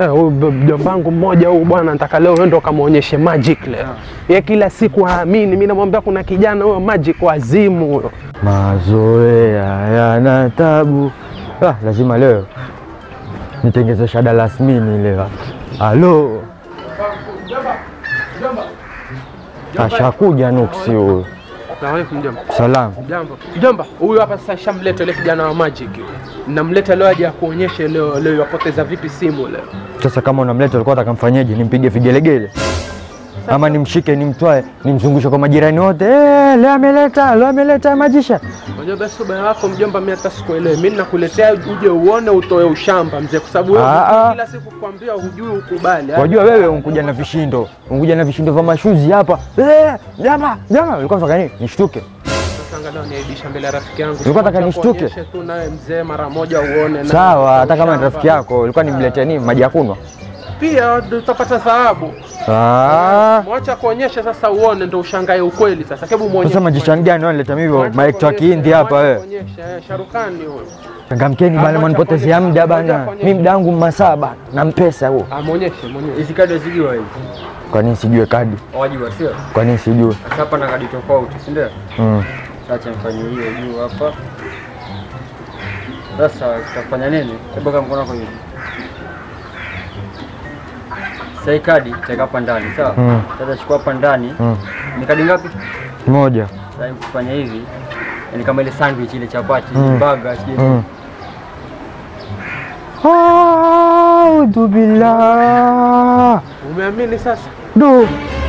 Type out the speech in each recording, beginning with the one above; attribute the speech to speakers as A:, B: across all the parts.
A: Eh, huyu b- mjomba wangu mmoja huyu bwana nataka leo wewe ndo kamwonyeshe magic leo. Ye kila siku haamini, mimi namwambia kuna kijana huyo magic wazimu huyo.
B: Mazoea yana tabu. Ah, lazima leo nitengeze shada lasmini leo. Halo, ashakuja nuksi huyu.
A: Salamu alaykum mjomba.
B: Salamu.
A: Jambo. Mjomba, huyu hapa sasa shamleta yule kijana wa magic. Namleta leo aje akuonyeshe leo leo yapoteza vipi simu leo.
B: Sasa kama unamleta ulikuwa utakamfanyeje? Nimpige vigelegele ama nimshike nimtwae nimzungushe kwa majirani wote? Eh, leo ameleta, leo ameleta majisha.
A: Unajua basi ubaya wako mjomba, mimi hata sikuelewi. Mimi nakuletea uje uone utoe ushamba mzee, kwa sababu wewe
B: Ah, ah.
A: kila siku kukwambia hujui ukubali.
B: Wajua wewe unkuja na vishindo, unkuja na vishindo vya mashuzi hapa. Eh, jama, jama, ulikuwa unataka nini? Nishtuke.
A: Sasa angalau niaibisha mbele ya rafiki yangu.
B: Ulikuwa unataka
A: Acha
B: nishtuke?
A: kuonyeshe tu nawe mzee mara moja uone. naye
B: Sawa, hata kama ni
A: ushamba.
B: rafiki yako, ulikuwa nimletee nini? Maji ya kunywa?
A: Pia utapata thawabu.
B: Ah,
A: Mwacha kuonyesha sasa uone ndo ushangae ukweli sasa. Hebu muonyeshe.
B: sasa majishani gani wanaleta mimi hivyo
A: Mwacha
B: maekto wa
A: kuonyesha,
B: kihindi hapa
A: mwacha
B: wewe?
A: kuonyesha, eh, Sharukani huyo.
B: Changamkeni
A: Ah,
B: bana,
A: mwacha
B: mwanipotezea
A: kuonyesha,
B: muda
A: mwacha
B: bana.
A: kuonyesha.
B: Mimi muda wangu masaa bana, na mpesa huo.
A: Ah, muonyeshe, muonyeshe.
C: Hizi kadi wazijua hizi.
B: Kwa nini sijue kadi?
C: Wajua sio?
B: Kwa nini sijue?
C: Sasa hapa na kadi tofauti, si ndio?
B: Mm.
C: Acha mfanye hiyo juu hapa. Sasa tutafanya nini? Hebu kama mkono wako hivi. Sasa hii kadi teka hapa ndani, sawa?
B: Mm.
C: Sasa chukua hapa ndani.
B: Mm.
C: Ni kadi ngapi?
B: Moja.
C: Sasa kufanya hivi. Ni kama ile sandwich ile chapati,
B: Mm.
C: burger, sijui.
B: Mm. Audhu billah.
A: Umeamini sasa?
B: Do.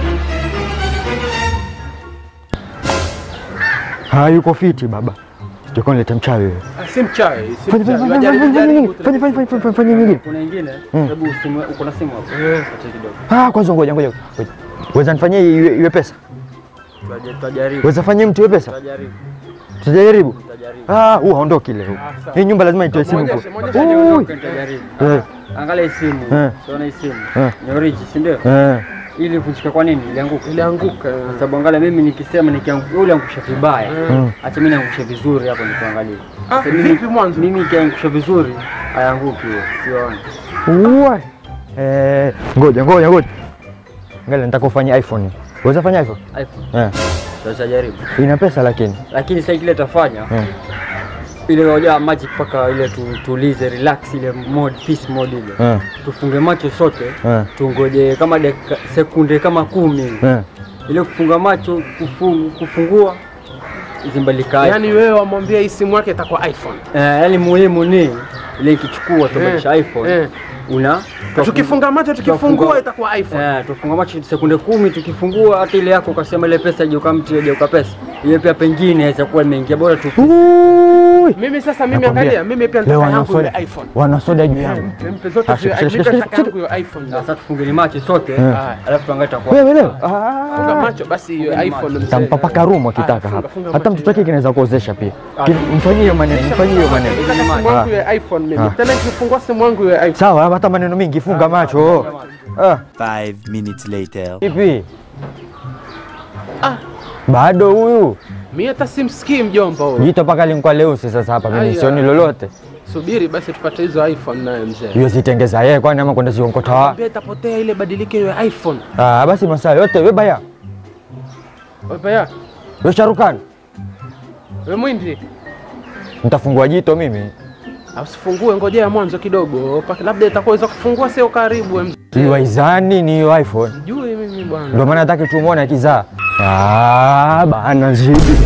B: Hayuko fiti baba. Sijakuwa nilete mchawi wewe.
A: Ah, Si mchawi, si
B: Fanya fanya
A: mchawi.
B: fanya
A: Wajaribu,
B: fanya
A: jaribu
B: nyingine.
A: tu.
B: Fanya fanya fanya fanya fanya nyingine.
C: Kuna nyingine?
B: Mm.
C: Hebu simu uko na simu hapo.
A: Eh.
C: Acha kidogo.
B: Ah, kwanza ngoja ngoja. ngoja. Weza nifanyie iwe, iwe pesa?
C: Tutaje- Tutajaribu.
B: Weza fanyie mtu iwe pesa?
C: Tutajaribu.
B: Tutajaribu.
C: Tutajaribu.
B: Ah, huu haondoki leo.
A: Ah, sawa.
B: Hii nyumba lazima itoe simu.
A: Muonyeshe,
B: kwa-
A: muonyeshe
B: Ui.
A: niondoke.
C: Tutajaribu.
B: Eh.
C: Angalia hii simu.
B: Eh.
C: Unaona hii simu?
B: Eh.
C: Ni origi, si ndio?
B: Eh.
C: Ili kuvunjika kwa nini? Ilianguka.
A: Ilianguka.
C: Kwa sababu angalia mimi nikisema nikianguka yule angusha vibaya.
B: Mm.
C: Acha mimi niangushe vizuri hapo nikuangalie.
A: Ah,
C: Sasa mimi-
A: vipi mwanzo?
C: Mimi nikiangusha vizuri hayanguki hiyo. Sioni.
B: Uwe. Eh, ngoja ngoja ngoja. Ngale nataka ufanye iPhone. Weza fanya iPhone?
C: iPhone.
B: Eh.
C: Tutajaribu.
B: Ina pesa lakini.
C: Lakini sasa kile tafanya
B: Eh.
C: ile hoja magic paka ile tu, tulize relax ile mode peace mode ile.
B: Eh.
C: Tufunge macho sote.
B: Eh.
C: Tungoje kama dakika sekunde kama kumi hivi.
B: Eh.
C: ile kufunga macho kufungu, kufungua zimbalika
A: Yaani wewe wamwambia hii simu yake itakuwa iPhone.
C: eh, yani muhimu ni ile ikichukua tubadilisha
A: Eh,
C: iPhone
A: eh.
C: una
A: Tukifunga macho tukifungua itakuwa iPhone.
C: eh, tufunga macho sekunde kumi tukifungua hata ile yako ukasema ile pesa je ukamti je ukapesa ile pia pengine inaweza kuwa imeingia bora tu
B: Ui.
A: Mimi sasa mimi
B: Nakwambia,
A: angalia, mimi pia
B: Leo
A: nataka
B: wana
A: yangu
B: soda.
A: ile iPhone.
B: Wana soda juu yangu.
A: Mpe zote
B: Ah,
A: zile
B: shika,
A: mimi
B: shika, shika,
A: nataka yangu hiyo iPhone.
C: sasa tufungeni macho sote
B: Eh.
C: alafu tuangalie itakuwa
B: Wewe leo.
A: Funga
B: Ah.
A: macho basi hiyo iPhone mzee.
B: Tampapaka rumu akitaka
A: Ah, funga,
B: hapa.
A: funga
B: Hata
A: macho.
B: mtoto wake kinaweza kuozesha pia. Kin- Mfanyie hiyo maneno, mfanyie hiyo maneno.
A: Nataka simu yangu
B: Ah.
A: ya iPhone mimi.
B: Ah.
A: Tena nikifungua simu yangu ya iPhone.
B: Sawa, hata maneno mingi, funga macho. Ah,
D: Five minutes later.
B: vipi?
A: Ah.
B: Bado huyu.
A: Mimi hata simsikii mjomba huyo.
B: Jito paka linkwa leusi sasa hapa mimi
A: Aya.
B: sioni lolote.
A: Subiri basi tupate hizo iPhone naye mzee.
B: Hiyo zitengeza yeye kwani ama kwenda zionkota wa.
A: Mbona itapotea ile badilike hiyo iPhone?
B: Ah, basi masaa yote wewe baya.
A: Wewe ya,
B: Wewe Sharukan,
A: wewe mwindi.
B: nitafungua jito mimi.
A: Usifungue, ngojea mwanzo kidogo. Paka labda itakuweza kufungua sio karibu wewe mzee.
B: Ni waizani ni hiyo iPhone.
A: Jui mimi bwana.
B: Ndio maana nataka tumuone akizaa. Ah, bana zidi.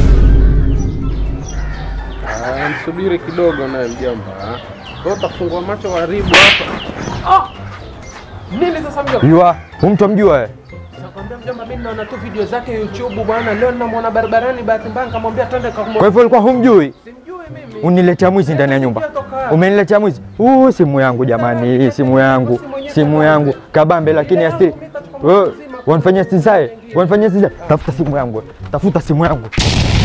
A: Ah, msubiri kidogo naye mjomba. Wewe utafungua macho karibu hapa. Ah! Nini sasa mjomba?
B: Yua, huyu mtu amjua wewe?
A: Nakwambia mjomba, mimi naona tu video zake YouTube bwana. Leo ninamwona barabarani, bahati mbaya nikamwambia twende
B: Kwa
A: kakumwona.
B: hivyo ulikuwa humjui?
A: Simjui mimi.
B: Uniletea mwizi ndani ya nyumba. Umeniletea mwizi. Uh, simu yangu jamani, hii simu yangu. Simu yangu kabambe lakini asili. Wewe wanifanyia stizae. Wanifanyia stizae. Tafuta simu yangu. Tafuta simu yangu.